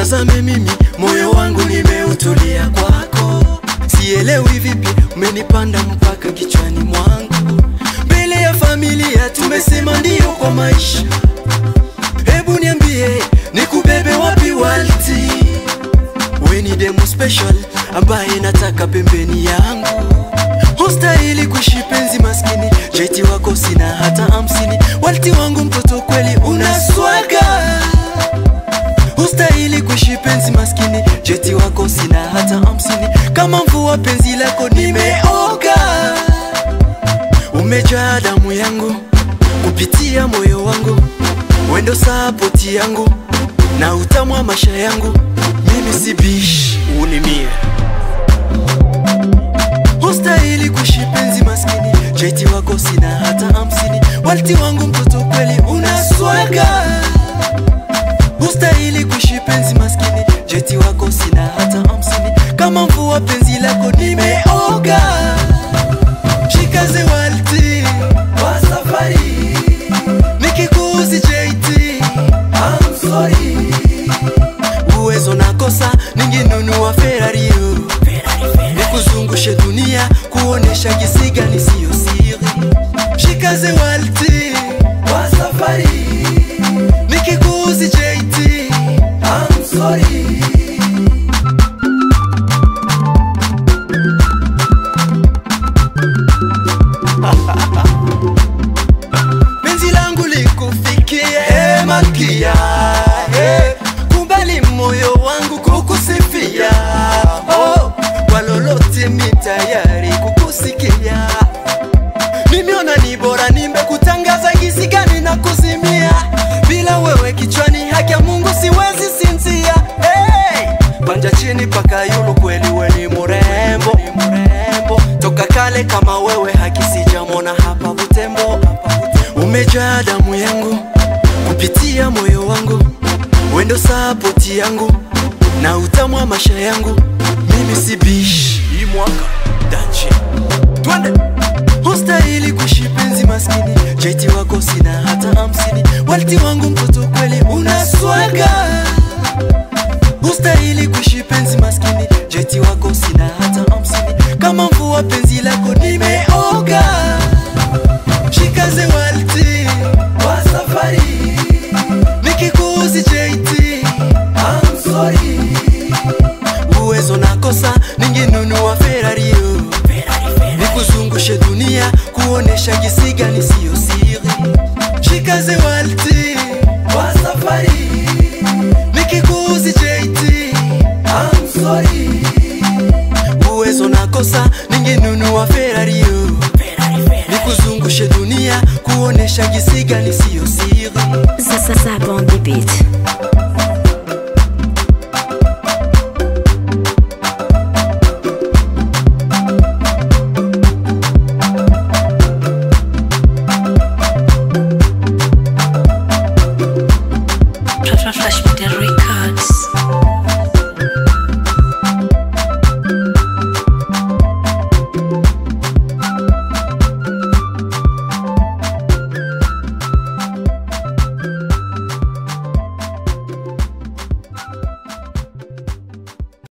Nitazame mimi, moyo wangu nimeutulia kwako, sielewi vipi umenipanda mpaka kichwani mwangu. Mbele ya familia tumesema ndio kwa maisha, hebu niambie nikubebe wapi Walti? We ni demu special ambaye nataka pembeni yangu, hustahili kuishi penzi maskini, jeti wako sina hata hamsini. Walti wangu mtoto kweli una swaga, hustahili kuishi penzi maskini, jeti wako sina hata hamsini. Kama mvua penzi lako nimeoga, umejaa damu yangu kupitia moyo wangu, wendo sapoti yangu na utamu wa maisha yangu, mimi si bish, unimie hustahili kuishi penzi maskini, jeti wako sina hata hamsini. Walti wangu mtoto kweli una swaga, hustahili kuishi penzi maskini, jeti wako sina hata hamsini. Kama mvua penzi lako nimeoga, shikaze Walti wa safari, nikikuuzi JT I'm sorry, uwezo nakosa ningenunua Ferrari oh. nikuzungushe dunia kuonesha jinsi gani siyo siri. Shikaze Walti wa safari, nikikuuzi JT I'm sorry. penzi langu likufikie hey, malkia hey, kubali moyo wangu kukusifia oh, kwa lolote mi tayari kukusikia nimeona ni bora nimekutangaza gisi gani na kuzimia bila wewe kichwani haki ya mungu siwezi sinzia hey! panja chini paka yulu kweli we ni murembo ni murembo toka kale kama wewe haki sijamona hapa butembo umejaa damu yangu kupitia moyo wangu wendo sapoti yangu na utamu wa maisha yangu mimi si bish hii mwaka dache twende hustahili kuishi penzi maskini jeti wako sina hata hamsini walti wangu mtoto kweli una swaga hustahili kuishi penzi maskini jeti wako sina hata hamsini kama mvua penzi lako nimeoga shikaze walti wa safari nikikuuzi JT I'm sorry uwezo nakosa ningenunua Ferrari oh. nikuzungushe dunia kuonesha jinsi gani siyo siri shikaze Walti wa safari nikikuuzi JT I'm sorry uwezo nakosa ningenunua Ferrari oh. nikuzungushe dunia kuonesha jinsi gani siyo siri Ça, ça, ça, bande des beats. Flash, flash, flash,